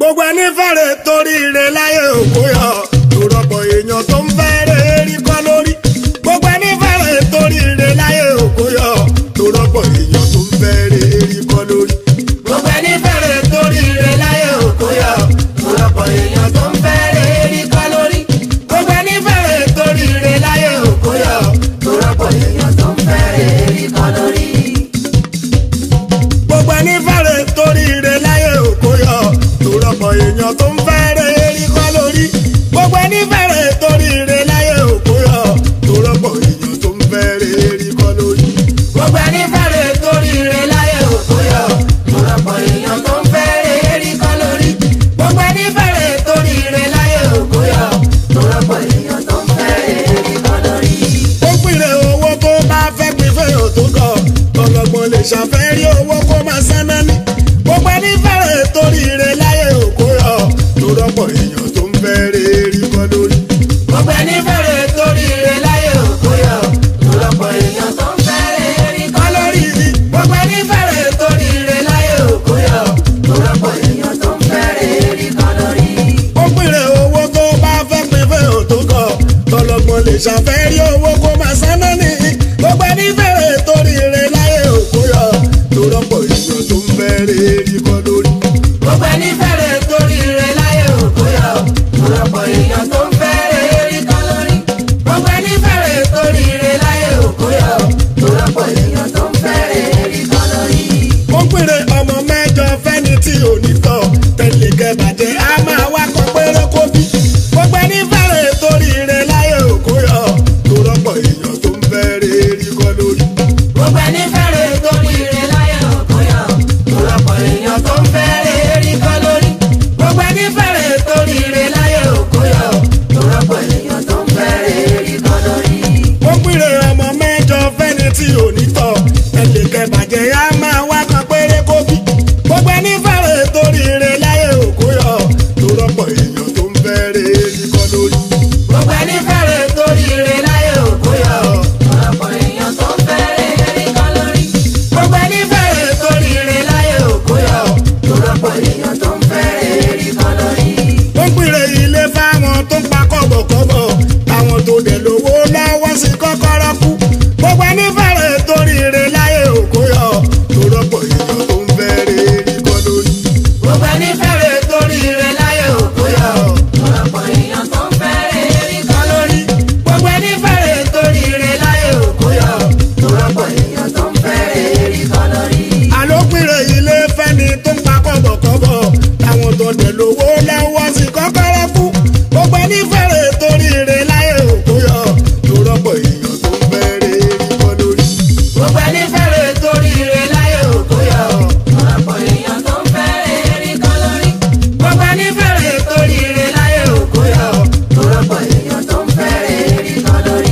gbogbo ẹni fẹ́rẹ̀ torí ire láyé òkú yọ lórọ́pọ̀ èèyàn tó ń fẹ́rẹ̀ erí kọ́ lórí gbogbo ẹni fẹ́rẹ̀ torí ire láyé òkú yọ lórọ́pọ̀ èèyàn tó ń fẹ́rẹ̀ erí kọ́ lórí gbogbo ẹni fẹ́rẹ̀ torí ire láyé òkú yọ lórọ́pọ̀ èèyàn tó ń fẹ́rẹ̀ erí kọ́ lórí gbogbo ẹni fẹ́rẹ̀ torí ire láyé òkú yọ lórọ́pọ̀ èèyàn tó ń fẹ́rẹ̀ erí kọ́ lórí gbogbo ẹni fẹ́rẹ̀ torí ire láyé òkú yọ tó rọpò èèyàn tó ń fẹ́rẹ̀ erí kọ́ lórí gbogbo ẹni fẹ́rẹ̀ torí ire láyé òkú yọ tó rọpò èèyàn tó ń fẹ́rẹ̀ erí kọ́ lórí. gbogbo ẹni fẹ́rẹ̀ torí ire láyé òkú yọ tó rọpò èèyàn tó ń fẹ́rẹ̀ erí kọ́ lórí gbogbo ẹni fẹ́rẹ̀ torí ire láyé òkú yọ tó rọpò èèyàn tó ń fẹ́rẹ̀ erí kọ́ lórí. ó pìrẹ̀ owó tó bá fẹ́ pín fẹ́yàn tó kọ̀ ọlọ́gbọ́n lè ṣàfẹ́rí owó kó máa sáná ní. gbogbo ẹni fẹ́rẹ̀ torí ire láyé òkú yọ tó rọ́pọ̀ èèyàn tó ń fẹ́rẹ̀ erí kọ́ lórí. gbogbo ẹni fẹ́rẹ̀ torí ire láyé òkú yọ tó rọ́pọ̀ èèyàn tó ń fẹ́rẹ̀ erí kọ́ lórí. gbogbo ẹni fẹ́rẹ̀ torí ire láyé òkú yọ tó rọ́pọ̀ èèyàn tó ń fẹ́rẹ̀ erí kọ́ lórí. ó pìrẹ̀ owó tó bá fẹ́ pín fẹ́yàn tó kọ̀ tọlọ́gbọ́n lè ṣàfẹ́rí owó kó máa sáná ní. gbogbo ẹni fẹ́rẹ̀ torí ire láyé òkú yọ tó rọ́pọ̀ èèyàn tó ń fẹ́rẹ̀ erí kọ́ lórí. gbogbo ẹni fẹ́rẹ̀ torí ire láyé òkú yọ tó rọ́pọ̀ èèyàn tó ń fẹ́rẹ̀ erí kọ́ lórí. gbogbo ẹni fẹ́rẹ̀ torí ire láyé òkú yọ tó rọ́pọ̀ èèyàn tó ń fẹ́rẹ̀ erí kọ́ lórí. ó pèrè ọmọ mẹ́jọ fẹ́ni tí ò ní tọ̀ tẹ̀lé kẹbàjẹ́ á máa wá kọ péré kó bí. gbogbo ẹni fẹ́rẹ̀ torí ire láyé òkú yọ tó rọ́pọ̀ èèyàn tó ń fẹ́rẹ̀ erí kọ́ lórí. gbogbo ẹni fẹ́rẹ̀ torí ire láyé òkú yọ tó rọ́pọ̀ èèyàn tó ń fẹ́rẹ̀ erí kọ́ lórí. gbogbo ẹni fẹ́rẹ̀ torí ire láyé òkú yọ tó rọ́pọ̀ èèyàn tó ń fẹ́rẹ̀ erí kọ́ lórí. ó pèrè ọmọ mẹ́jọ fẹ́ni tí ò ní tọ̀ tẹ̀lé kẹbàjẹ́ á máa wá kan péré kó bí. gbogbo ẹni fẹ́rẹ̀ torí ire láyé òkú yọ tó rọ́pọ̀ èèyàn tó ń fẹ́rẹ̀ erí kọ́ lórí. gbogbo ẹni fẹ́rẹ̀ torí ire láyé òkú yọ tó rọ́pọ̀ èèyàn tó ń fẹ́rẹ̀ erí kọ́ lórí. gbogbo ẹni fẹ́rẹ̀ torí ire láyé òkú yọ tó rọ́pọ̀ èèyàn tó ń fẹ́rẹ̀ erí kọ́ lórí. ó pèrè ilé fáwọn tó ń pa kọ́bọ̀kọ́bọ̀ àwọn tó dẹ̀ lówó lọ́wọ́ sí kọ́kọ́rọ́ kú. gbogbo ẹni fẹ́rẹ̀ torí ire láyé òkú yọ tó rọ́pọ̀ èèyàn tó ń fẹ́rẹ̀ erí kọ́ lórí. gbogbo ẹni fẹ́rẹ̀ torí ire láyé òkú yọ tó rọ́pọ̀ èèyàn tó ń fẹ́rẹ̀ erí kọ́ lórí. gbogbo ẹni fẹ́rẹ̀ torí ire láyé òkú yọ tó rọ́pọ̀ èèyàn tó ń fẹ́rẹ̀ erí kọ́ lórí. àlópìnrin ilé fẹ́ni tó ń pa kọ́bọ̀kọ́bọ̀ táwọn tó dẹ̀ lówó lọ́wọ́ sí kọ́kọ́rọ́ kú. gbogbo ẹni fẹ́rẹ̀ torí ire láyé òkú yọ tó rọ́pọ̀ èèyàn tó ń fẹ́rẹ̀ erí kọ́ lórí. gbogbo ẹni fẹ́rẹ̀ torí ire láyé òkú yọ tó rọ́pọ̀ èèyàn tó ń fẹ́rẹ̀ erí kọ́ lórí. gbogbo ẹni fẹ́rẹ̀ torí ire láyé òkú yọ tó rọ́pọ̀ èèyàn tó ń fẹ́rẹ̀ erí kọ́ lórí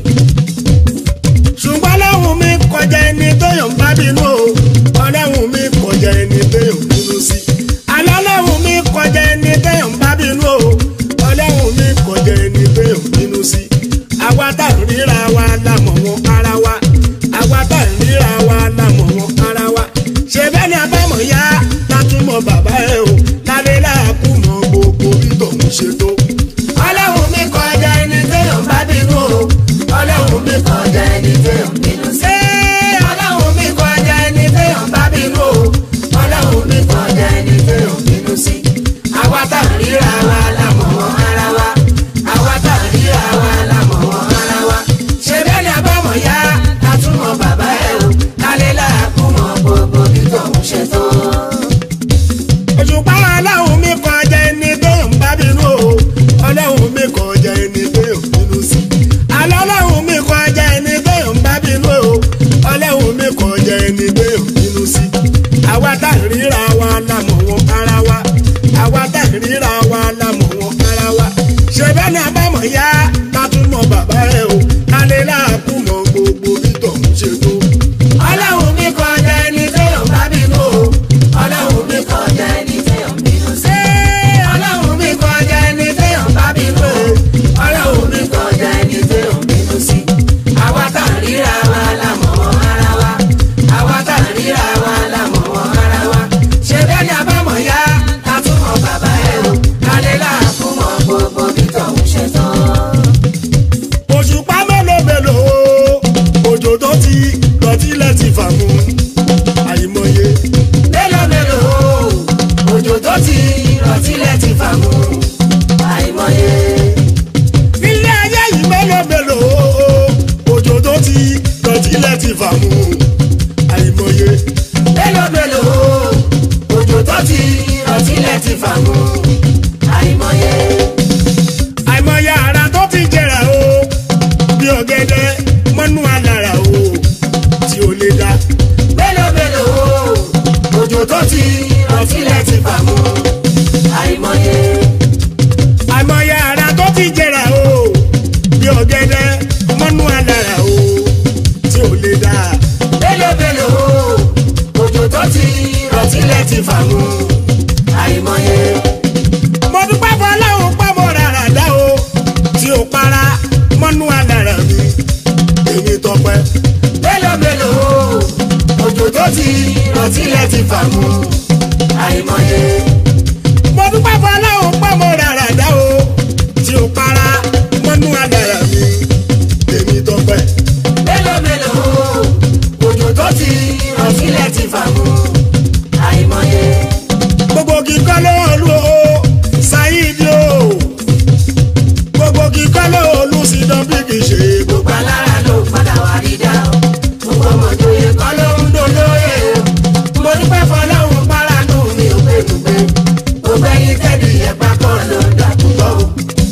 ṣùgbọ́n ọlọ́run mi kọjá ẹni tó yàn ń bá bínú o ọlọ́run mi kọjá ẹni tó yàn ń bínú sí àlọ́ ọlọ́run mi kọjá ẹni tó yàn ń bá bínú o ọlọ́run mi kọjá ẹni tó yàn ń bínú sí àwa tá à ń ríra wa lámọ̀ wọn ara wa àwa tá à ń ríra wa lámọ̀ wọn ara wa ṣe bẹ́ẹ̀ ni abámọ̀ yá látúmọ̀ bàbá ẹ̀ o lálẹ́ láàkú mọ gbogbo bí tòun ṣe tó ọlọ́run mi kọjá ẹni tó yàn ń bá bínú o ọlọ́run mi kọjá ẹni tó yàn ń bínú sí. ọlọ́run mi kọjá ẹni tó yàn ń bá bínú o ọlọ́run mi kọjá ẹni tó yàn ń bínú sí. àwa tá à ń ríra wa lámọ̀ wọn ara wa àwa tá à ń ríra wa lámọ̀ wọn ara wa. ṣe bẹ́ẹ̀ ni abámọ̀ yá látúmọ̀ bàbá ẹ̀ o kálẹ̀ láàkú mọ gbogbo bí tòun ṣe tó òṣùpá ọlọ́run mi kọjá ẹni tó ń bá bínú o ọlọ́run mi kọjá ẹni tó ń bínú sí àlọ́ ọlọ́run mi kọjá ẹni tó ń bá bínú o ọlọ́run mi kọjá ẹni tó ń bínú sí àwa tá à ń ríra wa lámọ̀ wọn ara wa àwa tá à ń ríra wa lámọ̀ wọn ara wa ṣe bẹ́ẹ̀ ni abámọ̀ yá látúmọ̀ bàbá ẹ̀ o kálẹ̀ láàkú mọ gbogbo bí tọ̀hún ṣe tó ọlọ́run mi kọjá ẹni tó ń bá bínú o ọlọ́run mi kọjá ẹni tó ń bínú sí. ọlọ́run mi kọjá ẹni tó ń bá bínú o ọlọ́run mi kọjá ẹni tó ń bínú sí. àwa tá à ń ríra wa lámọ̀ wọn ara wa àwa tá à ń ríra wa lámọ̀ wọn ara wa ṣe bẹ́ẹ̀ ni abámọ̀ yá látúmọ̀ bàbá òjò tó ti rọ̀ tilẹ̀ ti fà mú àìmọye. nílé ayé yìí mélòó mélòó òjò tó ti dọ̀tílẹ̀ ti fà mú àìmọye. mélòó mélòó òjò tó ti rọ̀ tilẹ̀ ti fà mú àìmọye. àìmọye ara tó ti jẹrà o bí ọ̀gẹ̀dẹ̀ mọ́nú alára o tí ó lè dá. mélòó mélòó òjò tó ti rọ̀ tilẹ̀ ti fà mú àìmọye. àìmọye ara tó ti jẹrà o bí ọ̀gẹ̀dẹ̀ mọ́nú alára o tí ó lè dá. mélòó mélòó òjò tó ti rọ̀ tilẹ̀ ti fà mú àìmọye. mo dúpẹ́ fọlọ́run pé mo rárá dá o tí ó para mọ́nú alára mi èmi tọpẹ́. mélòó mélòó òjò tó ti rọ̀ tilẹ̀ ti fà mú àìmọye. mo dúpẹ́ fọlọ́run pé mo rárá dá o tí ó para mọ́nú alára mi èmi tọpẹ́. mélòó mélòó òjò tó ti rọ̀ tilẹ̀ ti fà mú àìmọye. gbogbo kíkọ́ ló olú o ṣáídì o gbogbo kíkọ́ ló olú sí dọ́bí kì í ṣe gbogbo. gbogbo alára ló padà wá rí dá o gbogbo ọmọdé kọ́ ló ń dolóye o mo dúpẹ́ fọlọ́run páránù mi ò pé dùgbẹ́ gbogbo ẹyin tẹ́lẹ̀ ẹ̀pá kan ló ń dà púpọ̀ o.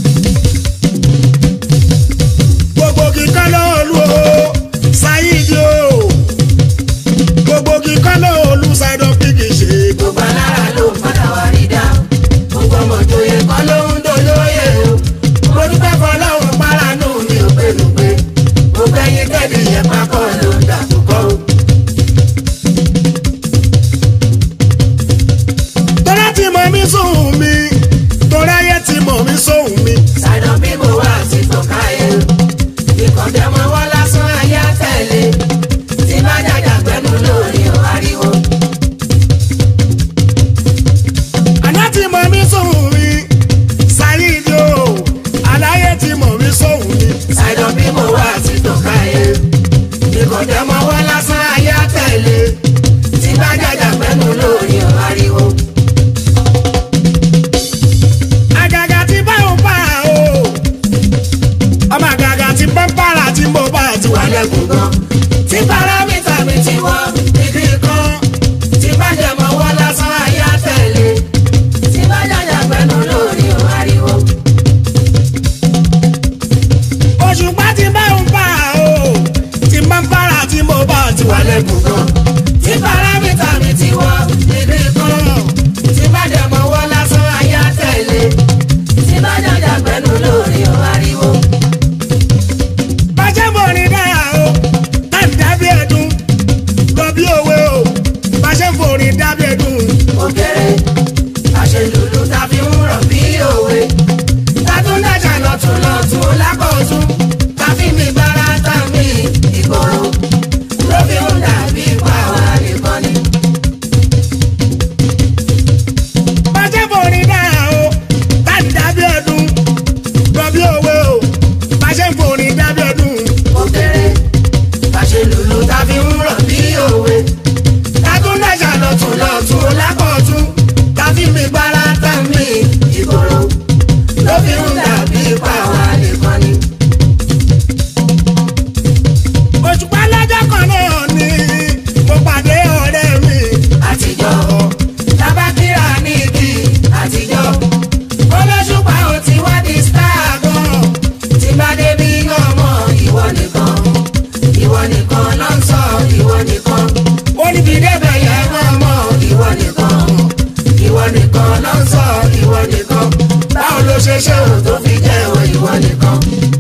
gbogbo kíkọ́ ló olú o ṣáídì o gbogbo kíkọ́ ló olú sí dọ́bí kì í ṣe gbogbo. gbogbo alára ló padà wá rí dá o gbogbo ọmọdé kọ́ ló ń dolóye o mo dúpẹ́ fọlọ́run páránù mi ò pé dùgbẹ́ gbogbo ẹyin tẹ́lẹ̀ ẹ̀pá kan ló ń dà púpọ̀ o. tọ́lá ti mọ̀ mí sóhun mi tọ́lá yẹ ti mọ̀ mí sóhun mi. Ṣàìdán bí mo wá sí tọ́káyé. Ìkọ̀dẹ́ mọ wọ́n lásán ayé àtẹ̀lé. Tí bá jàjà pẹ̀lú lórí ọ̀ ariwo. àná ti mọ̀ mí sóhun mi ṣáídì o aláyé ti mọ̀ mí sóhun mi. Ṣàìdán bí mo wá sí tọ́káyé. Ìkọ̀dẹ́ mọ wọ́n lásán ayé àtẹ̀lé. Tí bá jàjà pẹ̀lú lórí ọ̀ ariwo. àgàgà tí bá ò bá o ọmọ àgàgà tí bá ń bára tí mo bá ti wà Wà lẹ́kùn gan. Tí párámítà mi ti wọ́ dídí kan. Tí bá jẹ mọ wọ́n lásán ayé àtẹ̀lé. Tí bá jàjà pẹ̀lú lórí ọ̀ ariwo. òṣùpá tí bá ń bá o tí bá ń bára tí mo bá ti wà wà lẹ́kùn gan. tí paramita mi ti wọ níbí kan. tí bá jẹ mọ wọ lásán ayá tẹ̀lé. tí bá jàjà pẹ̀lú lórí ọ̀ ariwo. bàjẹ́ mọ̀ ní dára o tá ń dábí ẹ̀dùn lọ bí òwe o bàjẹ́ mọ̀ ní dábí ẹ̀dùn òkèrè àṣelùlù ta fi ń rọ̀ bí òwe. tátún dájà lọ́tún lọ́tún lákọ̀tún. ta fi mi gbára tá mi ìgboro. ló fi ń dàbí pàwọ́ nìkan ni. bàjẹ́ mọ̀ ní dára o tá ń dábí ẹ̀dùn lọ bí òwe o bàjẹ́ mọ̀ ní dábí ẹ̀dùn òkèrè àṣelùlù ta fi ń rọ̀ bí òwe. tátún dájà lọ́tún lọ́tún lákọ̀tún. ta fi mi gbára tá mi ìgboro. ló fi ń dàbí pàwọ́ nìkan ni. òṣùpá lọ́jọ́ kan náà ni mo pàdé ọ̀rẹ́ mi àtijọ́ tabakira ní ibi àtijọ́ olóṣùpá ò ti wá di star gan tí bá débi ọmọ ìwọ nìkan ìwọ nìkan ló ń sọ ìwọ nìkan ó níbi débẹ̀ yẹn ọmọ ìwọ nìkan ìwọ nìkan ló ń sọ ìwọ nìkan báwo ló ṣe ṣe ò tó fi jẹ́ ìwọ ìwọ nìkan.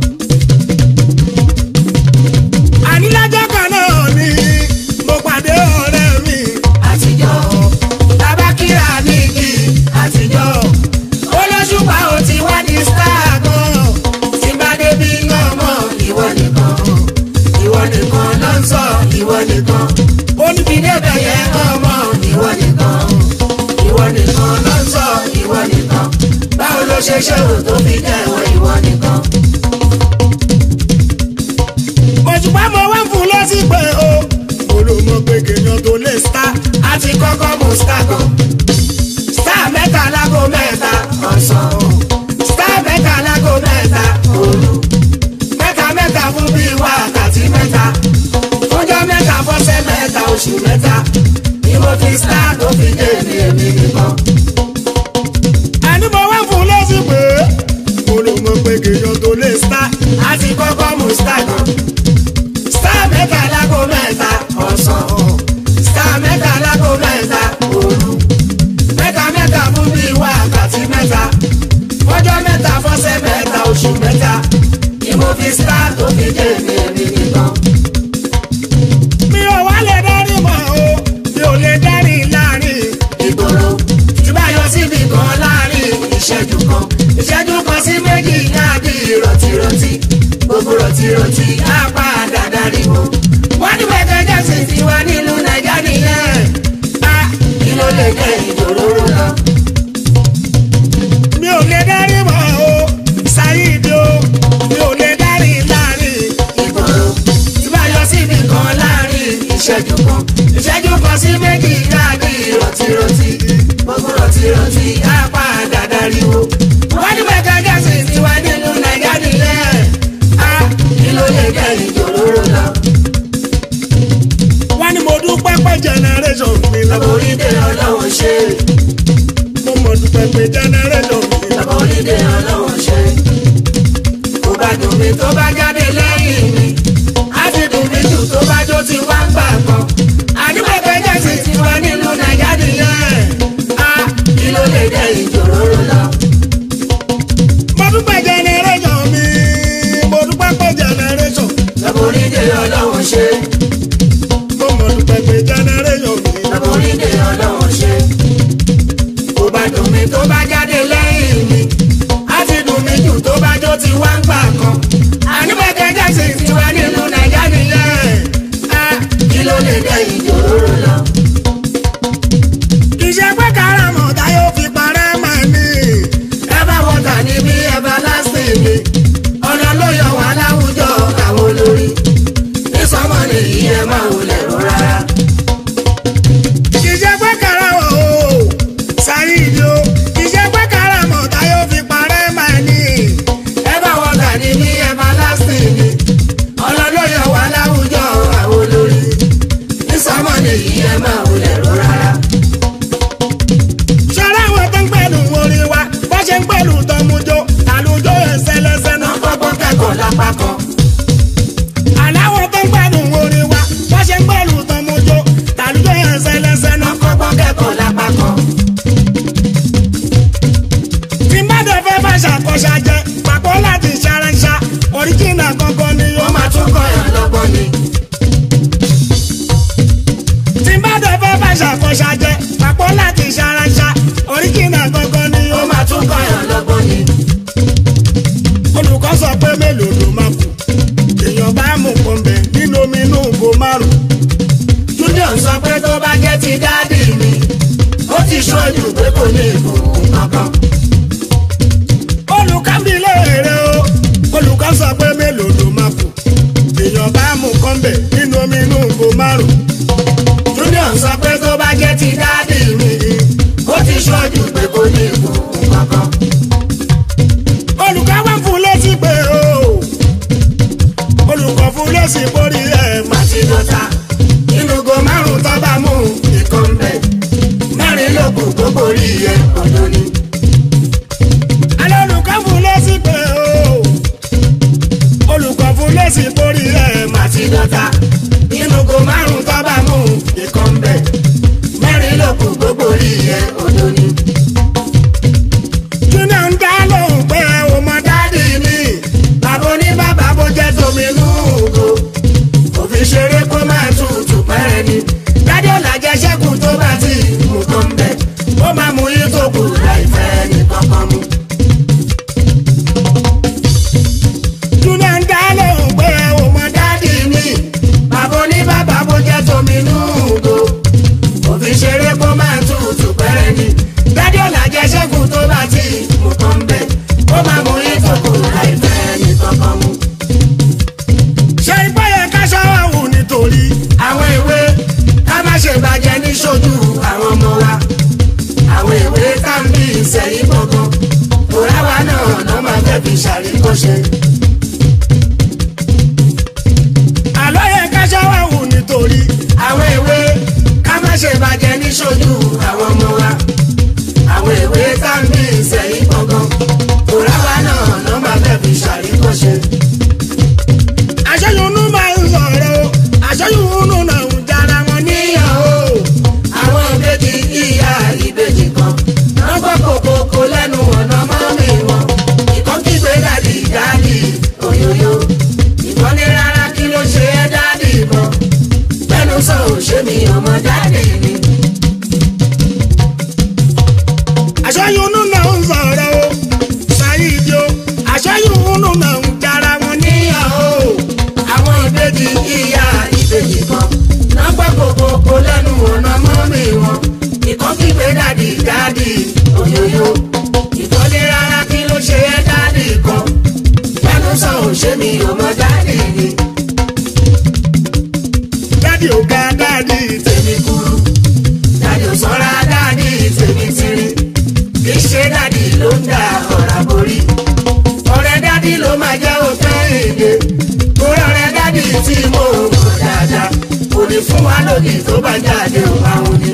àní lọ́jọ́ kan náà ni mo pàdé ọ̀rẹ́ mi àtijọ́ tabakira ní igi àtijọ́ olóṣùpá ò ti wá di star gan tí bá débi ọmọ ìwọ nìkan ìwọ nìkan ló ń sọ ìwọ nìkan ó níbi débẹ̀ yẹn ọmọ ìwọ nìkan ìwọ nìkan ló ń sọ ìwọ nìkan báwo ló ṣe ṣe ò tó fi jẹ́ ìwọ ìwọ nìkan. òṣùpá mo wá ń fún lọ́sí pé o olùmọ̀ pé kéèyàn tó lè star a ti kọ́kọ́ mú star kan star ọ̀sán star mẹ́ta lágò mẹ́ta òru mẹ́ta mẹ́ta fún bíi wákàtí mẹ́ta fúnjọ́ mẹ́ta fọ́sẹ̀ mẹ́ta oṣù mẹ́ta ni mo fi star tó fi dé ní èmi nìkan. ẹni mo wá fún lẹ́sìn pé mo lò mọ̀ pé kéèyàn tó lè star a ti kọ́kọ́ mú star kan star mẹ́ta lágò mẹ́ta ọ̀sán star mẹ́ta lágò mẹ́ta òru mẹ́ta mẹ́ta fún bíi wákàtí mẹ́ta fọ́jọ́ mẹ́ta fọ́sẹ̀ mẹ́ta oṣù mẹ́ta ni mo fi star tó fi dé ní èmi nìkan. mi ò wá lè dárí mọ́ o mi ò lè dárí láàrin ìgboro tí bá yọ síbi kan láàrin ìṣẹ́jú kan ìṣẹ́jú kan sí méjì náà di rọ̀tìrọ̀tì gbogbo rọ̀tìrọ̀tì á padà dariwo. wọ́n ní Michael Jackson ti wá nílùú nàìjà nìyẹn á kí ló lè jẹ́ ìjòróró lọ. mi ò lè dárí mọ́ o ṣáyídì o mi ò lè dárí láàrin ìgboro tí bá yọ síbi kan láàrin ìṣẹ́jú kan ìṣẹ́jú kan sí méjì náà di rọ̀tìrọ̀tì gbogbo rọ̀tìrọ̀tì á padà dariwo. wọ́n ní Michael Jackson ti wá nílùú nàìjà nìyẹn á kí ló lè jẹ́ ìjòróró lọ. wọ́n ní mo dúpẹ́ pé generation mi lọ́wọ́ Laborídé ọlọ́wọ́ ṣe, mo mọ̀ dúpẹ́ pé generation mi lọ́wọ́. laborídé ọlọ́wọ́ ṣe. Kò bá dùn mí tó bá jáde lẹ́yìn mi. Á ti dùn mí jù tó bá jó ti wá ń gbà kan. Àdúgbò Jackson ti wá nílùú Nàìjíríà nìyẹn. Á kí ló lè dé ìjòróró lọ? mo dúpẹ́ generation mi mo dúpẹ́ pé generation Laborídé ọlọ́wọ́ ṣe, mo mọ̀ dúpẹ́ pé generation mi lọ́wọ́. laborídé ọlọ́wọ́ ṣe. Kò bá dùn mí tó bá jáde lẹ́yìn mi. Á ti dùn mí jù tó bá jó ti wá ń gbà kan. Àdúgbò Jackson ti wá nílùú Nàìjíríà nìyẹn. Á kí ló lè dé ìjòróró lọ? kì í ṣe pé káràmọ̀ táyọ̀ fi parẹ́ mọ́ ni Ẹ̀bá wọ́tà ní bí ẹ̀bá lásìkò mi. Ọ̀nà ló yọ wá láwùjọ àwọn olórí. Ní sọ́mọ́ nìyí ẹ máa wulẹ̀ ró rárá. kì í ṣe pé káràmọ̀ o ṣáyídì o kì í ṣe pé káràmọ̀ táyọ̀ fi parẹ́ mọ́ ni Ẹ̀bá wọ́tà ní bí ẹ̀bá lásìkò mi. Ọ̀nà ló yọ wá láwùjọ àwọn olórí. Ní sọ́mọ́ nìyí ẹ máa wulẹ̀ ró rárá. ṣọlá àwọn tó ń pẹ̀lú orin wa bó ṣe ń pẹ̀lú tọmujó àlùjọ ẹsẹ̀lẹsẹ̀ náà. Wọ́n kọ́kọ́ kẹ́kọ̀ọ́ lápá kan. àláwọ̀ tó ń pẹ̀lú orin wa bó ṣe ń pẹ̀lú tọmujó àlùjọ ẹsẹ̀lẹsẹ̀ náà. Wọ́n kọ́kọ́ kẹ́kọ̀ọ́ lápá kan. tí bá dẹ̀ fẹ́ bá ṣàkóṣà jẹ pàpọ̀ láti ṣaranṣa ọ̀ríjìnà gangan ni yóò Wọ́n máa tún kọ́yàn lọ́gbọ́n ni. tí bá dẹ̀ fẹ́ bá ṣàkóṣà jẹ pàpọ̀ láti ṣaranṣa ọ̀ríjìnà gangan ni yóò Wọ́n máa tún kọ́yàn lọ́gbọ́n ni. olùkọ́ sọ pé mélòó ló máa kù èèyàn bá mú pọ̀nbẹ nínú omi inú ìgò márùn Junior sọ pé tó bá jẹ́ ti dáàdì mi, ó ti ṣojú pé kò ní ìbùkún kankan. olùkọ́ mi léèrè o olùkọ́ sọ pé mélòó ló máa kù èèyàn bá mú pọ̀nbẹ nínú omi inú ìgò márùn Junior sọ pé tó bá jẹ́ ti dáàdì mi, ó ti ṣojú pé kò ní ìbùkún kankan. olùkọ́ wá fún lẹ́sìn pé o olùkọ́ fún lẹ́sìn borí ẹ̀ má Màtí dọ́ta, inú go márùn-ún tó bá mú ìkan bẹ̀. Mẹ́rin ló kù gbogbo rí ẹ ọ̀dọ́ dádì òyòyò ìtọ́lé rárá kí ló ṣe é dádì kan lẹ́nu sọ òṣè mi ò mọ dádì ni dádì ò ga dádì tèmi kúrú dádì ò sọ́ra dádì tèmi tiri kì í ṣe dádì ló ń da ọ̀rá borí ọ̀rẹ́ dádì ló máa jẹ́ òpin èdè torí ọ̀rẹ́ dádì tí mo mọ̀ dáadáa kò ní fún wa lòdì tó bá jáde òun àwọn ni.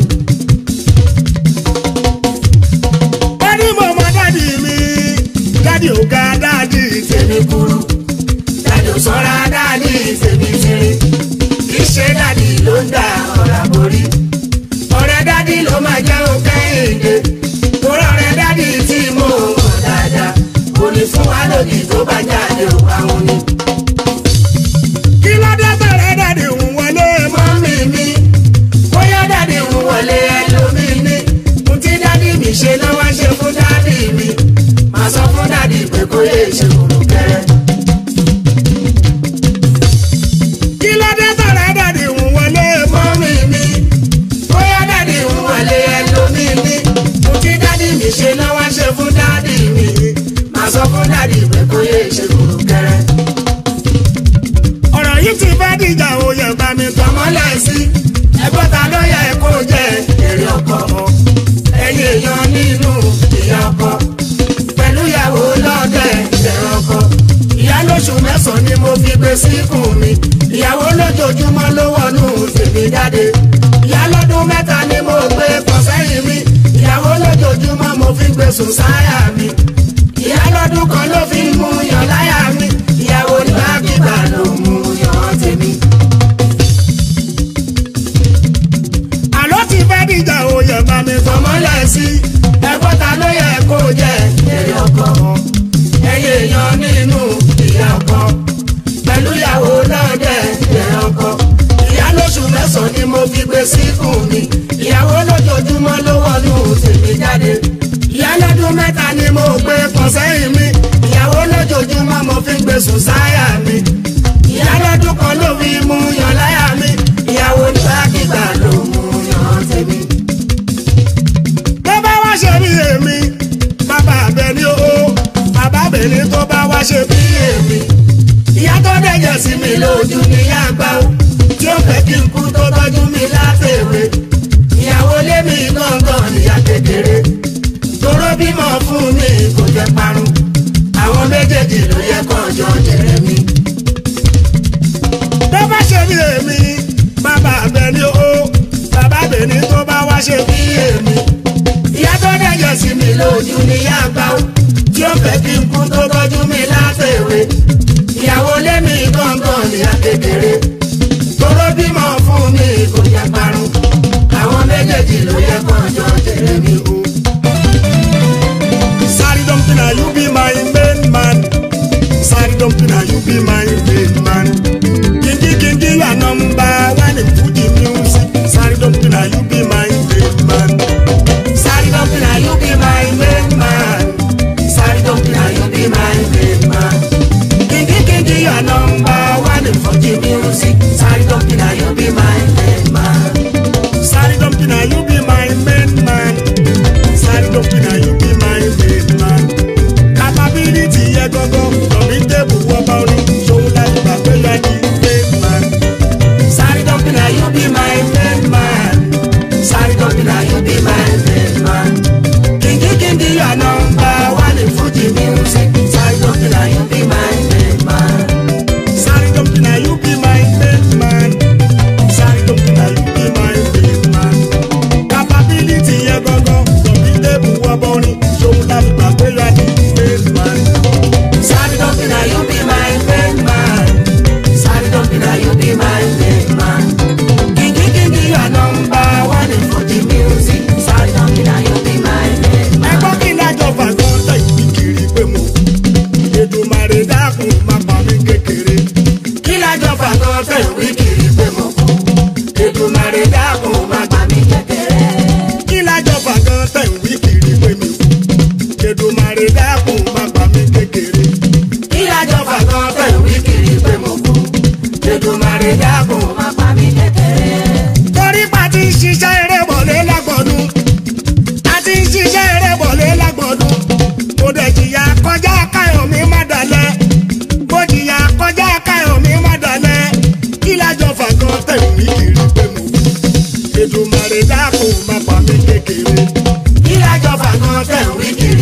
wọ́n ní mo mọ dádì mi dádì ò ga dádì tèmi kúrú dádì ò sọ́ra dádì tèmi tiri kì í ṣe dádì ló ń da ọ̀rá borí ọ̀rẹ́ dádì ló máa jẹ́ òpin èdè torí ọ̀rẹ́ dádì tí mo mọ̀ dáadáa kò ní fún wa lòdì tó bá jáde òun àwọn ni. kí ló dé bẹ̀rẹ̀ dádì ń wọlé mọ́. mọ́mí mi bóyá dádì ń wọlé ẹlòmí ní ohun tí dádì mi ṣe lọ́wọ́ ṣe fún dádì mi màá sọ fún dádì pé kó lè ṣe kúrú kẹrẹ. kí ló dé bẹ̀rẹ̀ dádì ń wọlé mọ́. mọ́mí mi bóyá dádì ń wọlé ẹlòmí ní ohun tí dádì mi ṣe lọ́wọ́ ṣe fún dádì mi màá sọ fún dádì pé kó lè ṣe kúrú kẹrẹ. ọ̀rọ̀ yìí ti fẹ́ dìjà òye bá mi tán. tọmọlẹ̀ sí ẹgbọ́n ta ló yẹ kó jẹ èrè ọkọ ẹ̀yin èèyàn nínú ìyá ọkọ pẹ̀lú ìyàwó lọ́dẹ ìbẹ̀rẹ̀ ọkọ ìyá lóṣù mẹ́sàn-án ni mo fi gbé síkùn mi ìyàwó lójoojúmọ́ ló wọnú tèmi jáde ìyá lọ́dún mẹ́ta ni mo gbé pọ̀ sẹ́yìn mi ìyàwó lójoojúmọ́ mo fi gbé sùn sáyà mi ìyá lọ́dún kan ló fi mú yàn láyà mi ìyàwó nígbàkigbà ló mú yàn tèmi. àló ti fẹ́ dìjà òye bá mi tán. fọmọlẹ̀ sí ẹ̀gbọ́n ta ló yẹ kó jẹ èrè ọkọ ẹ̀yin èèyàn nínú ìyá ọkọ pẹ̀lú ìyàwó lọ́dẹ èrè ọkọ ìyá lóṣù mẹ́sàn-án ni mo fi gbé síkùn mi ìyàwó lójoojúmọ́ ló wọnú tèmi jáde ìyá lọ́dún mẹ́ta ni mo gbé pọ̀ sẹ́yìn mi ìyàwó lójoojúmọ́ mo fi gbé sùn sáyà mi ìyá lọ́dún kan ló fi mú yan láyà mi ìyàwó nígbàkigbà ló mú yan tèmi. tó bá wá ṣe bí èmi bàbá abẹ ní o bàbá abẹ ní tó bá wá ṣe bí èmi. ìyá tó dẹ̀jẹ̀ sí mi lójú ní àgbà ó tí ó fẹ́ kí n kú tó tọ́jú mi látẹ̀wé ìyàwó lé mi gángan níyà kékeré toró bímọ fún mi kò jẹ́ parun àwọn méjèèjì ló yẹ kọjọ jẹrẹ mi. tó bá ṣe bí èmi bàbá abẹ ní o bàbá abẹ ní tó bá wá ṣe bí èmi. ìyá tó dẹ̀jẹ̀ sí mi lójú ní àgbà ó tí ó fẹ́ kí n kú tó tọ́jú mi látẹ̀wé ìyàwó lé mi gángan níyà kékeré toró bímọ fún mi kò jẹ́ parun àwọn méjèèjì ló yẹ kọjọ jẹrẹ mi. Sorry dumping na you be my main man. Sorry dumping na you be my main man. Kingi kingi you are number one in Fuji music. Sorry dumping na you be my main man. Sorry, don't be now, you be my main man. Sorry, don't be now, you be my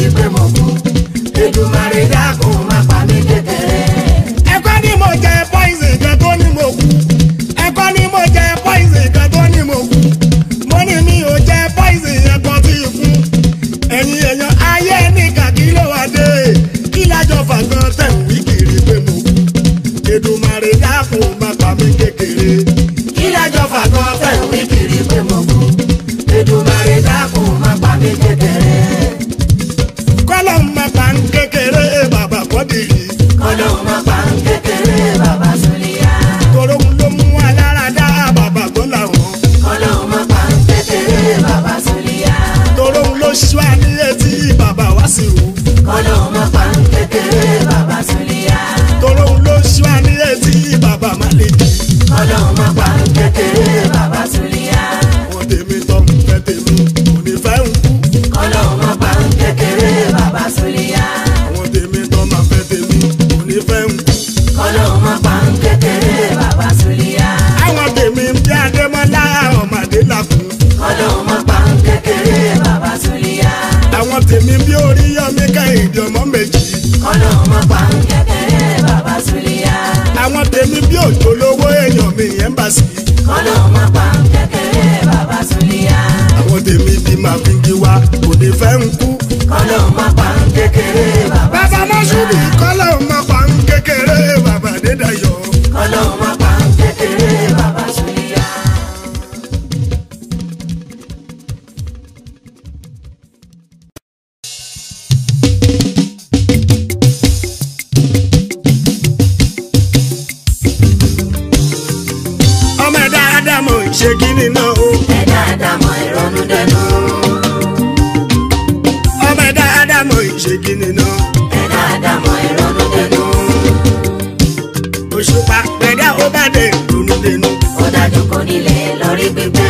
kiri pé mo kú Èdùmàrè dákun má pa mí kékeré. ẹ̀kọ́ ni mo jẹ poison kan tó ní mo kú ẹ̀kọ́ ni mo jẹ poison kan tó ní mo kú mo ní mi ò jẹ poison yẹn kan tí ì kú ẹ̀yin èèyàn ayé ní kàkí ló wà dé kí lájọ fàgán tẹ̀ ń wí kiri pé mo kú Èdùmàrè dákun má pa mí kékeré kí lájọ fàgọ́ fẹ́ wí kiri pé mo kú Èdùmàrè dákun má pa mí kékeré. kọ́lọ́ má pa ń kékeré bàbá kọ́dìrì Ọlọ́run má pa ń kékeré bàbá Súlíyà. tòrò ń ló mú alára dá bàbá gbọ́ làwọn Ọlọ́run má pa ń kékeré bàbá Súlíyà. tòrò ń ló ṣú àní etí bàbá wá sí wù. Ọlọ́run má pa ń kékeré bàbá Súlíyà. tòrò ń ló ṣú àní etí bàbá má lè dì. Ọlọ́run má pa ń kékeré bàbá Súlíyà. àwọn tèmi tó ń fẹ́ tèmi kò ní fẹ́ ń kú. Ọlọ́run má pa ń kékeré bàbá Súlíyà. àwọn tèmi tó máa fẹ́ tèmi kò ní fẹ́ ń kú. Ọlọ́run má pa ń kékeré bàbá Súlíyà. àwọn tèmi bí adémọ́lá ọmọdé làkún. Ọlọ́run má pa ń kékeré bàbá Súlíyà. àwọn tèmi bí oríyọmí kẹ́hìndé ọmọ méjì. Ọlọ́run má pa ń kékeré bàbá Súlíyà. àwọn tèmi bí òjò lówó èèyàn mi yẹn bá sí. Ọlọ́run má pa ń kékeré bàbá Súlíyà. àwọn tèmi bí máa fi ń jí wa kò ní fẹ́ ń kú. Ọlọ́run má pa ń kékeré bàbá bàbá mọ́ṣúbì kọ́lá ò máa pa ń kékeré bàbá dédayọ̀. Ọlọ́run má pa ń kékeré bàbá Súlíyà. ọmọ ẹ̀dá ádámọ̀ ṣe kíni náà o. Ẹ̀dá àdámọ̀ ìrònú dẹnu. ọmọ ẹ̀dá ádámọ̀ ṣe kíni náà. Ẹ̀dá àdámọ̀ ìrònú dẹnu. òṣùpá pẹ̀dá ó bá dé lónú lẹ́nu. Ó dájú kò nílé lórí gbígbẹ́.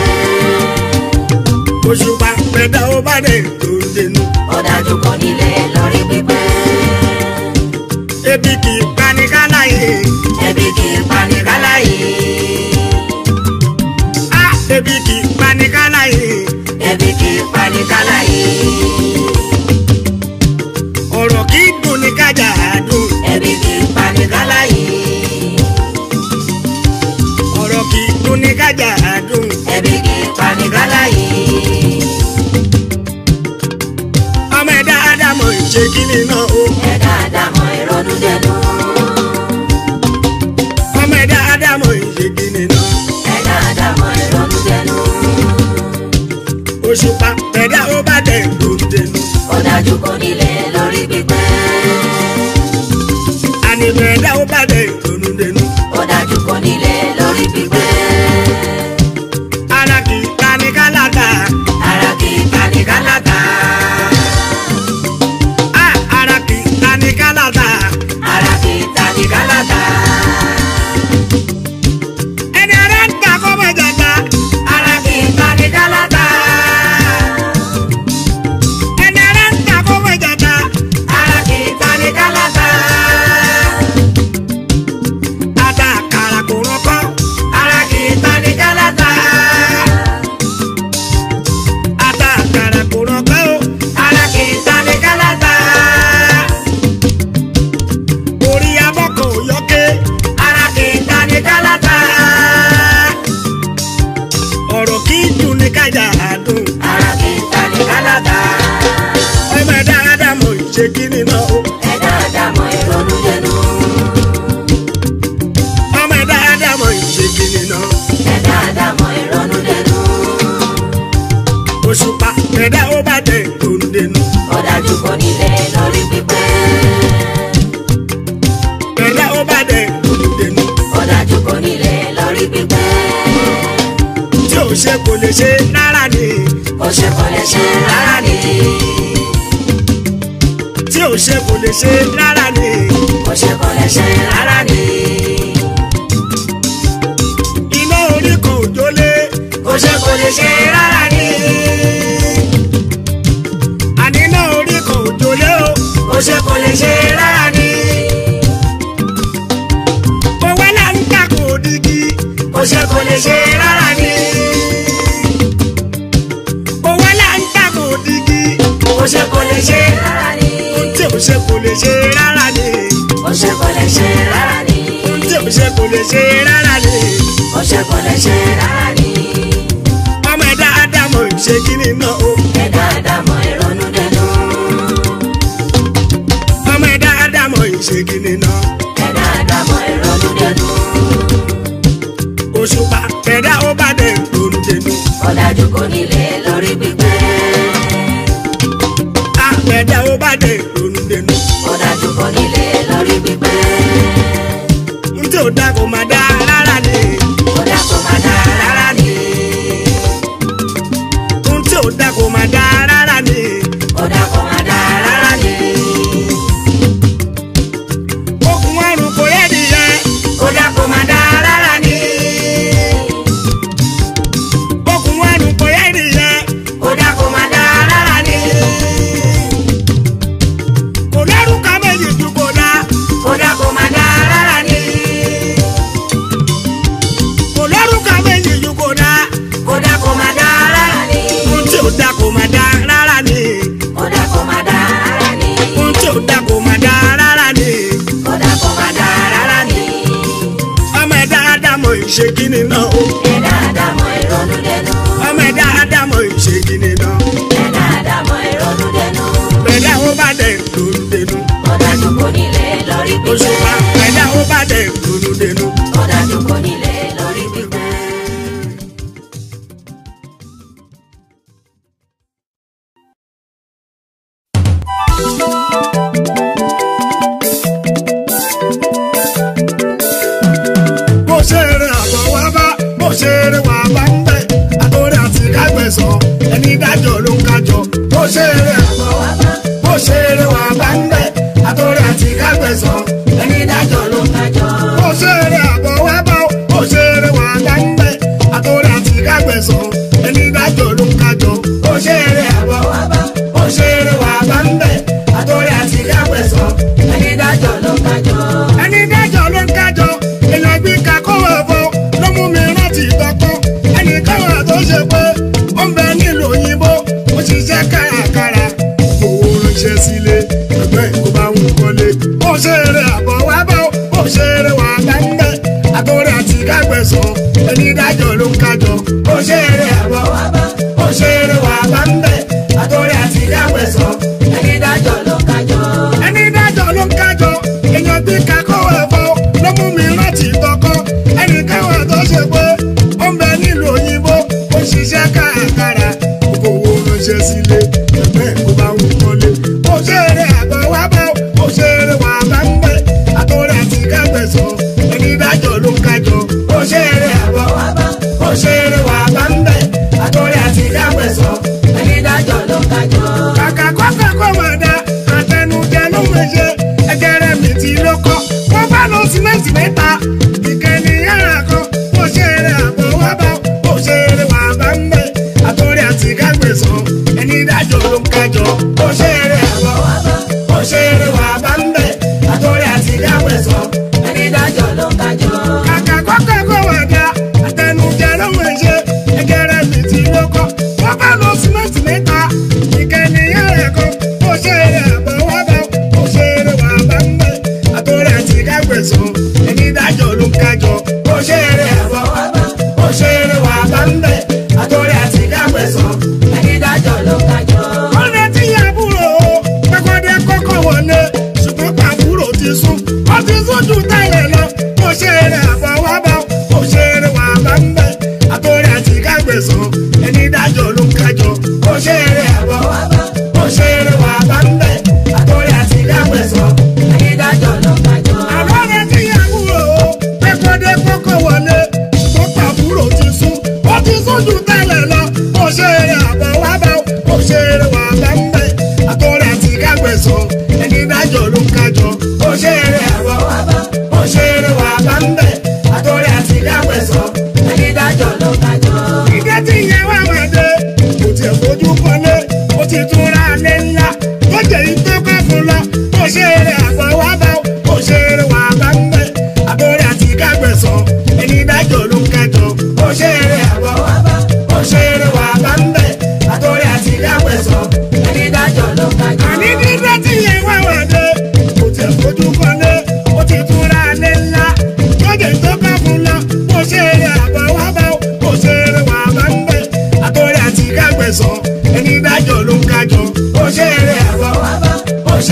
òṣùpá pẹ̀dá ó bá dé lónú lẹ́nu. Ó dájú kò nílé lórí gbígbẹ́. ebi kì í pani káláyé. Ẹbí kì í pani káláyé. á ebi kì í pani káláyé. Ẹbí kì í pani káláyé. ọ̀rọ̀ kì í dùn ní kájà àdùn. Ẹbí kì í pani káláyé. ọ̀rọ̀ kì í dùn ní kájà àdùn. Ẹbí kì í pani káláyé. ọmọ ẹ̀dá ádámọ̀ ṣe kíni náà o. Ẹ̀dá àdámọ̀ ìrònú dẹnu. ọmọ ẹ̀dá ádámọ̀ ṣe kíni náà. Ẹ̀dá àdámọ̀ ìrònú dẹnu. òṣùpá pẹ̀dá ó bá dé lónú lẹ́nu. Ó dájú kò nílé lórí gbígbẹ́. àní pẹ̀dá ó bá dé lónú lẹ́nu. Ó dájú kò nílé lórí gbígbẹ́. ara kì í pani kálákà. Ara kì í pani kálákà. á ara kì í pani kálákà. Ara kì í tani kálákà. ẹni ara ń ta kọ́ mọ̀ jàgbá. Ara kì í tani kálákà. ẹni ara ń ta kọ́ mọ̀ jàgbá. Ara kì í tani kálákà. ata àkàrà kò rọ́kọ́. Ara kì í tani kálákà. ata àkàrà kò rọ́kọ́ o. Ara kì í tani kálákà. orí abọ́kọ̀ ò yọké. Ara kì í tani kálákà. ọ̀rọ̀ kì í dùn ní kájà àdùn. Ara kì í tani kálákà. ọmọ ẹ̀dá ádámọ̀ ṣe kíni náà o. Ẹ̀dá àdámọ̀ ìrònú dẹnu. ọmọ ẹ̀dá ádámọ̀ ṣe kíni náà. Ẹ̀dá àdámọ̀ ìrònú dẹnu. òṣùpá pẹ̀dá ó bá dé lónú lẹ́nu. Ó dájú kò nílé lórí gbígbẹ́. pẹ̀dá ó bá dé lónú lẹ́nu. Ó dájú kò nílé lórí gbígbẹ́. tí ò ṣe kò lè ṣe rárá ni. Ó ṣe kò lè ṣe rárá ni. tí ò ṣe kò lè ṣe rárá ni. Ó ṣe kò lè ṣe rárá ni. iná orí kan ò jólé. Ó ṣe kò lè ṣe rárá ni. àní iná orí kan ò jólé o. Ó ṣe kò lè ṣe rárá ni. owó là ń ta kò dígí. Ó ṣe kò lè ṣe rárá ni. owó là ń ta kò dígí. Ó ṣe kò lè ṣe rárá ò ṣe kò lè ṣe rárá ni ó ṣe kò lè ṣe rárá ni tí ò ṣe kò lè ṣe rárá ni ó ṣe kò lè ṣe rárá ni ọmọ ẹ̀dá ádámọ̀ ìṣe kíni náà o ẹ̀dá àdámọ̀ ìrònú dẹnu ọmọ ẹ̀dá ádámọ̀ ìṣe kíni náà ẹ̀dá àdámọ̀ ìrònú dẹnu òṣùpá ẹ̀dá ó bá dẹ̀ lóru dẹnu ọ̀dájú kò nílé lórí gbígbé àpẹ̀dá ó bá dẹ̀ lóru dẹnu ọ̀dájú kò nílé lórí gbígbé n tí ò dá kò má dá rárá ni ọ̀dà kò má dá rárá ni n tí ò dá kò má dá rárá ni ọ̀dà kò má dá rárá ni okùn àrùn kò yẹ nìyẹn ọ̀dà kò má dá rárá ni okùn àrùn kò yẹ nìyẹn ọ̀dà kò má dá rárá ni kò lẹ́rù ká méjì ju kò dá ọ̀dà kò má dá rárá ni kò lẹ́rù ká méjì ju kò dá ọ̀dà kò má dá rárá ni n tí ò dá kò má dá rárá ni ọ̀dà kò má dá rárá ni n tí ò dá kò má dá rárá ni ọ̀dà kò má dá rárá ni ọmọ ẹ̀dá ádámọ̀ ìṣe kíni náà o ẹ̀dá àdámọ̀ ìrònú dẹnu ọmọ ẹ̀dá ádámọ̀ ìṣe kíni náà ẹ̀dá àdámọ̀ ìrònú dẹnu ẹ̀dá ó bá dẹ̀ lóru dẹnu ọ̀dájú kò nílé lórí gbígbé òṣùpá ẹ̀dá ó bá dẹ̀ lóru dẹnu. ọ̀dájú kò nílé lórí gbígbé. bó ṣe eré àbọ̀ wá bá bó ṣe eré wà bá ń bẹ̀ àtòrí àti kágbẹ̀sán ẹni dájọ́ ló ń kájọ bó ṣe eré àbọ̀ wá bá bó ṣe eré wà bá ń bẹ̀ àtòrí àti kágbẹ̀sán ẹni dájọ́ ló ń kájọ bó ṣe eré àbọ̀ wá bá bó ṣe eré wà bá ń bẹ̀ àtòrí àti kágbẹ̀sán ẹni dájọ́ ló ń kájọ bó ṣe eré àbọ̀ wá bá bó ṣe eré wà bá ń bẹ̀ àtòrí àti kágbẹ̀sán ẹni dájọ́ ló ń kájọ. ẹni dájọ́ ló ń kájọ èèyàn gbé kakó ẹ̀fọ́ ló mú mi rántí tọkàn ẹnì káwọn tó ṣe pé ó ń bẹ nílùú òyìnbó ó ṣiṣẹ́ kárakára owó ránṣẹ́ sílé ẹgbẹ́ kó bá ń kọ́lé ó ṣeré àbọ̀ wá bá ó ṣeré wà bá ń bẹ́ àtọ́rẹ́ àti kágbẹ̀sán ẹni dájọ́ ló ń kájọ ó ṣeré àbọ̀ wá bá ó ṣeré wà bá ń bẹ́ àtọ́rẹ́ àti kágbẹ̀sán ẹni dájọ́ ló ń kájọ. ẹni dájọ́ ló ń kájọ èèyàn bí kakọ́ ẹ̀fọ́ ló mú mi rántí tọkọ ẹnì káwọn tó ṣe pé ó ń bẹ nílùú òyìnbó ó ṣiṣẹ́ kárakára kókó owó ránṣẹ́ sílé ẹgbẹ́ kó bá ń kọ́lé ó ṣeré àgbà wá bá ó ṣeré wà bá ń bẹ àtọ́rẹ́ àti kágbẹ̀sán ẹni dájọ́ ló ń kájọ ó ṣeré àgbà wá bá ó ṣeré wà bá ń bẹ àtọ́rẹ́ àti kágbẹ̀sán ẹni dájọ́ ló ń kájọ. kàkà kọ́kọ́ kọ́ máa da àtẹnujẹ ló ń ṣe ẹgẹrẹ mi ti ló kọ́ wọ́n bá lọ símẹ́ǹtì mẹ́ta ìkànnì yàrá kan ó ṣe eré àbọ̀ wá bá ó ṣe eré wà bá ń bẹ̀ àtọ́rí àti kágbèsàn ẹni dájọ́ ló ń kájọ ó ṣe eré àbọ̀ wá bá ó ṣe eré wà bá ń bẹ̀ àtọ́rí àti kágbèsàn ẹni dájọ́ ló ń kájọ. kàkà kọ́kọ́ kọ́ wà dá àtẹnujẹ ló ń ṣe ẹgẹrẹ mi ti ló kọ́ wọ́n bá lọ símẹ́ǹtì mẹ́ta ìkànnì yàrá kan ó ṣe eré àbọ̀ wá bá ó ṣe eré wà bá ń bẹ̀ àtọ́rẹ́ àti kágbẹ̀sán ẹni dájọ́ ló ń kájọ ó ṣe eré àbọ̀ wá bá ó ṣe eré wà bá ń bẹ̀ àtọ́rẹ́ àti kágbẹ̀sán ẹni dájọ́ ló ń kájọ. ọ̀rẹ́ tí àbúrò pẹ́kọ́dé kọ́kọ́ wọlé ṣùgbọ́n pàbúrò ti sún ó ti sún ju tẹ́lẹ̀ lọ ó ṣe eré àbọ̀ wá bá ó ṣe eré wà bá ń bẹ̀ àtọ́rẹ́ àti kágbẹ̀sán ẹni dájọ́ ló ń kájọ ó ṣe eré àbọ̀ wá bá ó ṣe eré wà bá ń bẹ̀ àtọ́rẹ́ àti kágbẹ̀sán ẹni dájọ́ ló ń kájọ. àlọ́rẹ́ tí àbúrò pẹ́kọ́dé kọ́kọ́ wọlé ṣùgbọ́n pàbúrò ti sún ó ti sún ju tẹ́lẹ̀ lọ ó ṣe eré àbọ̀ wá bá ó ṣe eré wà bá ń bẹ̀ àtọ́rẹ́ àti kágbẹ̀sán ẹni dájọ́ ló ń kájọ ó ṣe eré àbọ̀ wá bá ó ṣe eré wà bá ń bẹ̀ àtọ́rẹ́ àti kágbẹ̀sán ẹni dájọ́ ló ń kájọ. ìdẹ́ tí ìyẹn wà wá dé kò tiẹ̀ fojú kọ́lé ó ti tún ra alẹ́ ńlá tó jẹ́ ìtọ́ kọ́ fún lọ ó ṣe eré àbọ̀ wá bá ó ṣe eré wà bá ń bẹ̀ àtọ́rẹ́ àti kágbẹ̀sán ẹni dájọ́ ló ń kájọ ó ṣe eré àbọ̀ wá bá ó ṣe eré wà bá ń bẹ̀ àtọ́rẹ́ àti kágbẹ̀sán ẹni dájọ́ ló ń kájọ. àní dídẹ́ tí ìyẹn wà wá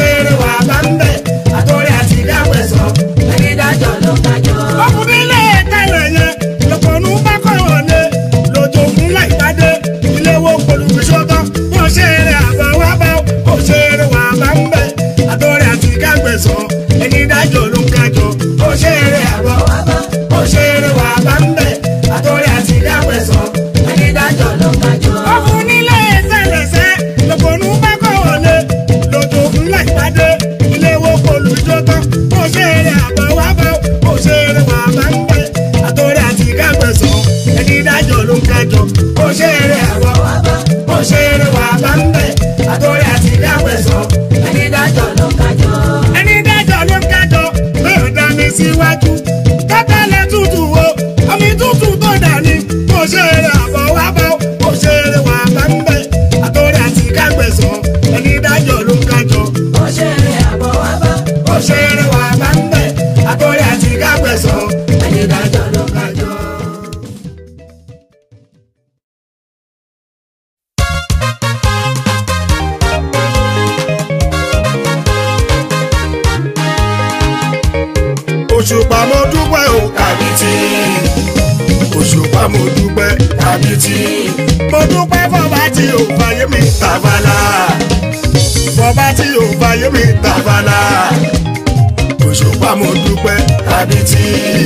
ṣeré wà bá ń bẹ̀ àtọ́rẹ́ àti dáwẹ̀sán ẹni dájọ́ ló kájọ́. ọkùnrin ilé tẹ́lẹ̀ yẹn lọ́pọ̀nù bá kọ̀ wọlé lójó fún láìpàdé ilé wo polùmíṣọ́tọ́ wọ́n ṣe eré àbá wá bá ó ṣe eré wà bá ń bẹ̀ àtọ́rẹ́ àti kágbẹ̀sán ẹni dájọ́ ló ń kájọ ó ṣe eré àbá wá bá ó ṣe eré wà bá ń bẹ̀ àtọ́rẹ́ àti kágbẹ̀sán ẹni dájọ́ ló kájọ́. ọkùnrin ilé tẹ́lẹ̀sẹ̀ lọ́pọ̀nù bá kọ̀ wọlé lójó fún láìpàdé ilé wo polùmíṣọ́tọ́ wọ́n ṣe eré àbá wá bá ó ṣe eré wà bá ń bẹ̀ àtọ́rẹ́ àti kágbẹ̀sán ẹni dájọ́ ló ń kájọ ó ṣe eré àbá wá bá ó ṣe eré wà bá ń bẹ̀ àtọ́rẹ́ àti kágbẹ̀sán ẹni dájọ́ ló kájọ́. ẹni dájọ́ ló ń kájọ pé ó dá mi síwájú kátàlẹ̀ tútù o omi tútù tó dání ó ṣe eré àbọ̀ wá bá ó ṣe eré wà bá ń bẹ̀ àtọ́rẹ́ àti kágbẹ̀sán ẹni dájọ́ ló ń kájọ ó ṣeré àbọ̀ wá bá ó ṣe eré wà bá ń bẹ̀ àtọ́rẹ́ àti kágbẹ̀sán ẹni dájọ́ ló kájọ́. òṣùpá mo dúpẹ́ o kàbìtì òṣùpá mo dúpẹ́ kàbìtì mo dúpẹ́ fọba tí ò fàyè mi tàbálà fọba tí ò fàyè mi tàbálà òṣùpá mo dúpẹ́ kàbìtì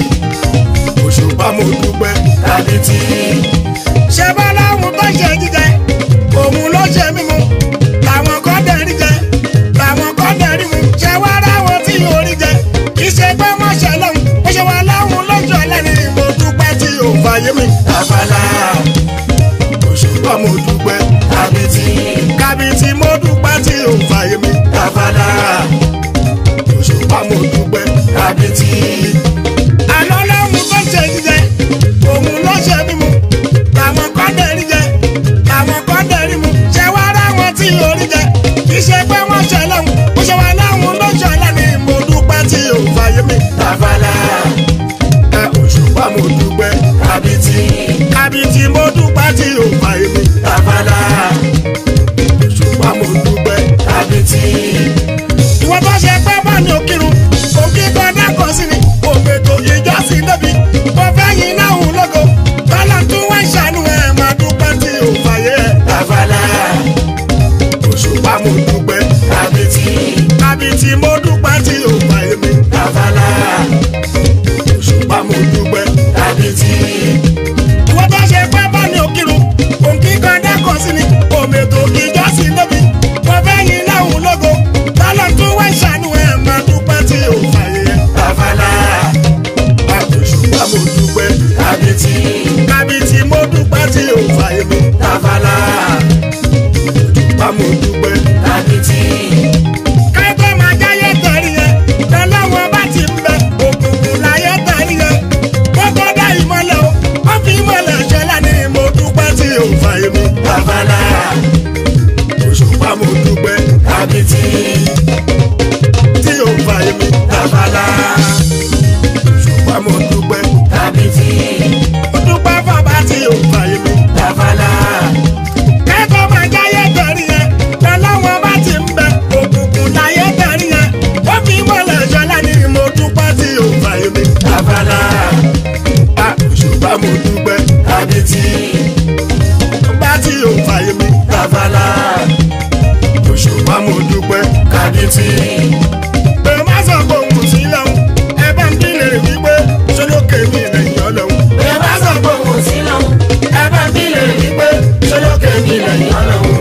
òṣùpá mo dúpẹ́ kàbìtì. ṣé bọ́lá òun tó ṣe jíjẹ òun ló ṣe mímu làwọn kan dẹ̀rí jẹ làwọn kan dẹ̀rí mu ṣé wá ráwọn tí orí jẹ kì í ṣe pé wọ́n ṣe lọ́hùn ó ṣe wá láwọn lọ́jọ́ lẹ́ni mo dúpẹ́ tí ò fàyè mi tàbálà òṣùpá mo dúpẹ́ kàbìtì kàbìtì mo dúpẹ́ tí ò fàyè mi tàbálà òṣùpá mo dúpẹ́ kàbìtì. àná lọ́hùn tó ṣe jíjẹ òun ló ṣe mímu làwọn kan dẹ̀rí jẹ làwọn kan dẹ̀rí mu ṣé wá ráwọn tí orí jẹ kì í ṣe pé wọ́n ṣe lọ́hùn ó ṣe wá láwọn lọ́jọ́ lẹ́ni mo dúpẹ́ tí ò fàyè mi tàbálà ẹ òṣùpá mo dúpẹ́ kàbìtì kàbìtì mo dúpẹ́ tí ò fàyè mi tàbálà òṣùpá mo dúpẹ́ kàbìtì. ìwọ tó ṣe pé bá ní òkìrun òkè gbọdá kan sí ni òmètò ìjọsìn débi mo fẹ́ yin náà hùn lógo tọ́lá tún wá ń ṣàánú ẹ̀ máa dúpẹ́ tí ò fàyè ẹ̀ tàbálà òṣùpá mo dúpẹ́ kàbìtì kàbìtì mo dúpẹ́ tí ò fàyè mi tàbálà òṣùpá mo dúpẹ́ kàbìtì. ìwọ tó ṣe pé bá ní òkìrun òǹkí kan dákọ̀ sí ni òmètò ìjọsìn débi mo fẹ́ yin náà hùn lógo tọ́lá tún wá ń ṣàánú ẹ̀ máa dúpẹ́ tí ò fàyè ẹ̀ tàbálà òṣùpá mo dúpẹ́ kàbìtì kàbìtì mo dúpẹ́ tí ò fàyè mi tàbálà òṣùpá mo dúpẹ́ kàbìtì kẹ́kọ̀ọ́ máa jáyé tẹ̀rí yẹn lọ́lọ́wọ́ bá ti ń bẹ òkùnkùn láyé tẹ̀rí yẹn kókó dá ìmọ̀lẹ̀ o wọ́n fi ìmọ̀lẹ̀ ṣẹlẹ̀ ní mo dúpẹ́ tí ò fà èmi bàbálà òṣùpá mo dúpẹ́ kàbìtì tí ò fà èmi bàbálà òṣùpá mo dúpẹ́ kàbìtì mo dúpẹ́ fọba tí ò fà èmi bàbálà kẹ́kọ̀ọ́ máa jáyé tẹ̀rí yẹn lọ́lọ́wọ́ bá ti ń bẹ òkùnkùn láyé tẹ̀rí yẹn wọ́n fi mọ́lẹ̀ ṣọlá ní mo dúpẹ́ tí ò fà èmi abala a òṣùpá mo dúpẹ́ kábíyèsí bá tí ò fà èmi abala òṣùpá mo dúpẹ́ kábíyèsí. pé má sọ pé òun sí lọ́hùn ẹ bá ń bílẹ̀ wípé ṣọlọ́kẹ́ mi lẹ́yìn ọlọ́hun. bí ẹ bá sọ pé òun sí lọ́hùn ẹ bá bí lè rí pé ṣọlọ́kẹ́ mi lẹ́yìn ọlọ́run.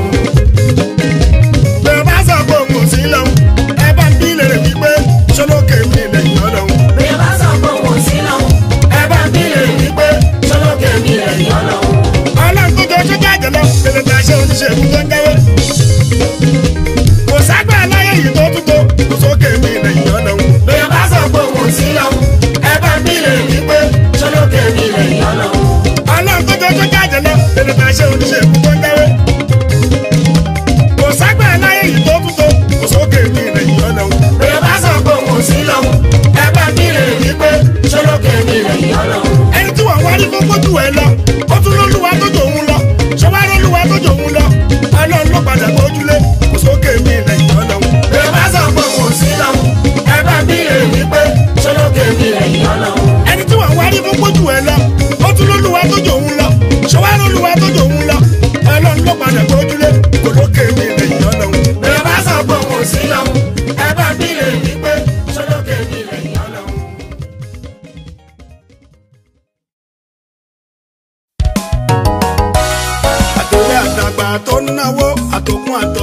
pé má sọ pé òun sí lọ́hùn ẹ bá ń bílẹ̀ wípé ṣọlọ́kẹ́ mi lẹ́yìn ọlọ́hun. bí ẹ bá sọ pé òun sí lọ́hùn ẹ bá bí lè rí pé ṣọlọ́kẹ́ mi lẹ́yìn ọlọ́run. ọlọ́run tó jẹ́ sójà jẹ̀lọ́ tètè tà ṣe oníṣègùn tó ń jẹ́wé. kò ságbà láyé yìí tó tútó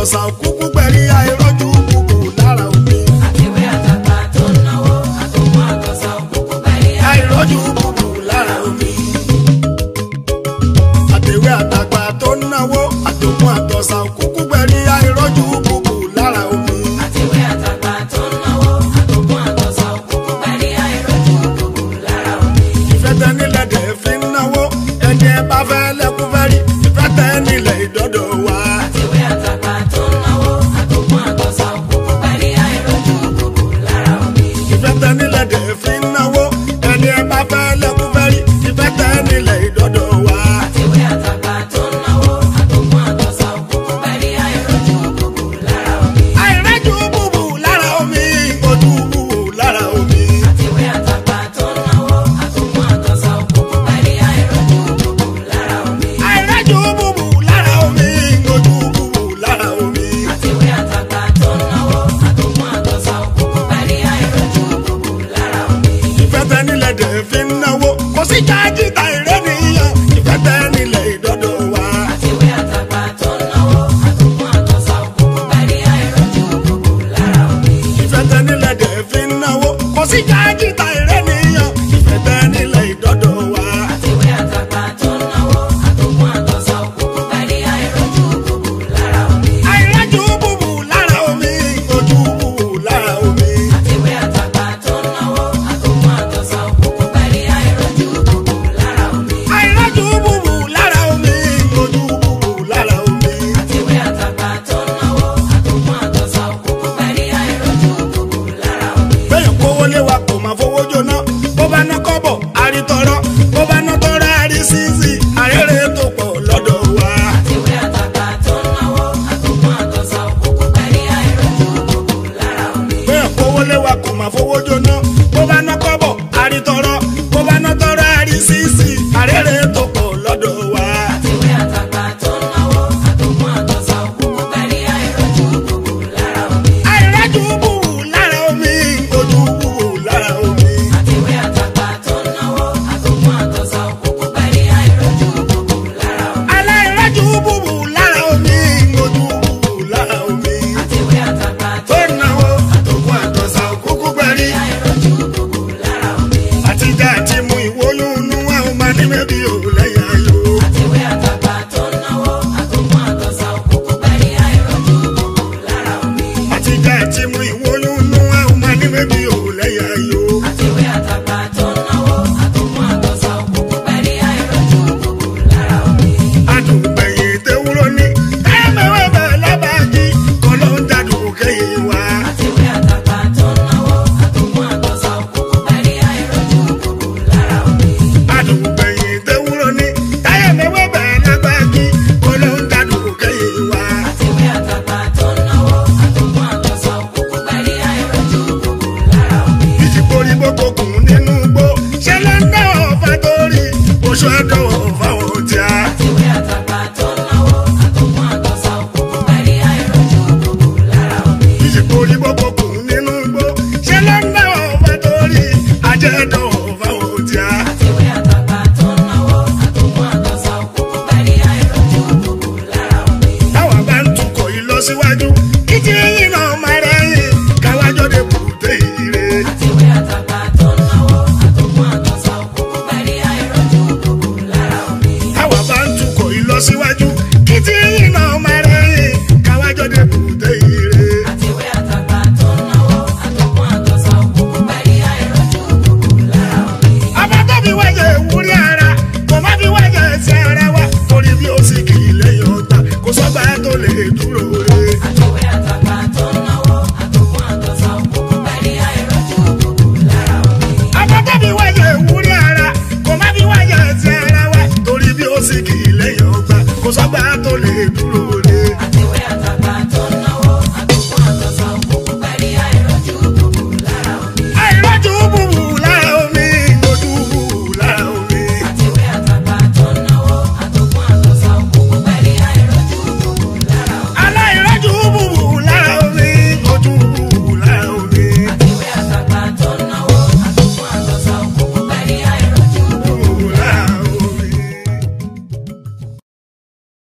àtọ̀sà òkúkú gbẹ̀rí àìrọ́jú kúkú lára omi. àtẹ̀wé àtàgbà tó ń náwó àtòkùn àtọ̀sà òkúkú bẹ̀rẹ̀ àìrọ́jú kúkú lára omi. àtẹ̀wé àtàgbà tó ń náwó àtòkùn àtọ̀sà òkúkú gbẹ̀rí àìrọ́jú kúkú lára omi. àtẹ̀wé àtàgbà tó ń náwó àtòkùn àtọ̀sà òkúkú bẹ̀rẹ̀ àìrọ́jú kúkú lára omi. ìfẹ́ tẹ nílẹ̀ dẹ̀ fi ń náwó ẹni ẹ bá fẹ́ lẹ́kún fẹ́ rí ìfẹ́ tẹ nílẹ̀ ìdọ́dọ̀ wa. àtẹ̀wé àtàgbà tó ń náwó àtòkùn àtọ̀sà òkúkú bẹ̀rẹ̀ àìrọ́jú kúkú lára omi. ìfẹ́ tẹ nílẹ̀ dẹ̀ fi ń náwó ẹni ẹ bá fẹ́ lẹ́kún fẹ́ rí ìfẹ́ tẹ nílẹ̀ ìdọ́dọ̀ wa. àtẹ̀wé àtàgbà tó ń náwó àtòkùn àtọ̀sà òkúkú bẹ̀rẹ̀ àìrọ́jú kúkú lára omi. àìrẹ́jú bùbù lára omi ojú bùbù lára omi. àtẹ̀wé àtàgbà tó ń náwó àtòkùn àtọ̀sà òkúkú bẹ̀rẹ̀ àìrọ́jú kúkú lára omi. àìrẹ́jú bùbù lára omi ojú bùbù lára omi. àtẹ̀wé àtàgbà tó ń náwó àtòkùn àtọ̀sà òkúkú bẹ̀rẹ̀ àìrọ́jú kúkú lára omi. ìfẹ́ tẹ nílẹ̀ dẹ̀ fi ń náwó kò sí jáde ta ìrẹ́ nìyẹn ìfẹ́ tẹ nílẹ̀ ìdọ́dọ̀ wa. àtẹ̀wé àtàgbà tó ń náwó àtòkùn àtọ̀sà òkúkú bẹ̀rẹ̀ àìrọ́jú kúkú lára omi. ìfẹ́ tẹ nílẹ̀ dẹ̀ fi ń náwó kò sí jáde ta ìrẹ́ nìyẹn ìfẹ́ tẹ nílẹ̀ ìdọ́dọ̀ wa. àtẹ̀wé àtàgbà tó ń náwó àtòkùn àtọ̀sà òkúkú bẹ̀rẹ̀ àìrọ́jú kúkú lára omi. àìrẹ́jú bùbù lára omi ojú bùbù lára omi. àtẹ̀wé àtàgbà tó ń náwó àtòkùn àtọ̀sà òkúkú bẹ̀rẹ̀ àìrọ́jú kúkú lára omi. àìrẹ́jú bùbù lára omi ojú bùbù lára omi. àtẹ̀wé àtàgbà tó ń náwó àtòkùn àtọ̀sà òkúkú bẹ̀rẹ̀ àìrọ́jú kúkú lára omi. bẹ́ẹ̀ kówó lé wa kò máa fowó jóná bó bá ná kọ́bọ̀ àrítọ́rọ́ bó bá ná tọ́rọ́ àrí sísì àrẹ́rẹ́ tó pọ̀ lọ́dọ̀ wa. àtẹ̀wé àtàgbà tó ń náwó àtòkùn àtọ̀sà òkúkú bẹ̀rẹ̀ àìrọ́jú kúkú lára omi. bẹ́ẹ̀ kówó lé wa kò máa fowó jóná bó bá ná kọ́bọ̀ àrítọ́rọ́ bó bá ná tọ́rọ́ àrí sísì àrẹ́rẹ́ tó pọ̀ lọ́dọ̀ wa. àtẹ̀wé àtàgbà tó ń náwó àtòkùn àtọ̀sà òkúkú bẹ̀rẹ̀ àìrọ́jú kúkú lára omi. àìrẹ́jú bùbù lára omi ojú bùbù lára omi. àtẹ̀wé àtàgbà tó ń náwó àtòkùn àtọ̀sà òkúkú bẹ̀rẹ̀ àìrọ́jú kúkú lára omi. aláìrẹ́jú bùbù lára omi ojú bùbù lára omi. àtẹ̀wé àtàgbà tó tó náwó àtòkùn àtọ̀sà òkúkú gbẹ̀rí. àìrọ́jú kúkú lára omi. àtijọ́ àti mú ìwóyún inú wa ó máa ní mẹ́bí ò lẹ́yìn ayò. àtẹ̀wé àtàgbà tó ń náwó àtòkùn àtọ̀sà òkúkú bẹ̀rẹ̀ àìrọ́jú kúkú lára omi. àtijọ́ àti mú ìwóyún inú wa ó máa ní mẹ́bí ò lẹ́yìn ayò. àtẹ̀wé àtàgbà tó ń náwó àtòkùn àtọ̀sà òkúkú bẹ̀rẹ̀ àìrọ́jú kúkú lára omi. adùnbẹ̀yìn tewúrọ́ ní ẹ̀mẹ̀wẹ̀ bẹ̀ lábàájí kọ́ ló ń dàdùn kéye wa. àtẹ̀wé àtàgbà tó ń náwó àtòkùn àtọ̀sà òkúkú bẹ̀rẹ̀ àìrọ́jú kúkú lára omi. adùnbẹ̀yìn tewúrọ́ ní ẹ̀mẹ̀wẹ̀ bẹ̀ lábàájí kọ́ ló ń dàdùn kéye wa. àtẹ̀wé àtàgbà tó ń náwó àtòkùn àtọ̀sà òkúkú bẹ̀rẹ̀ àìrọ́jú kúkú lára omi. ìjìbórí gbogbo kùn nínú gbó ṣẹlẹ̀ ń dá ọ̀fà torí oṣù ẹ̀dùn.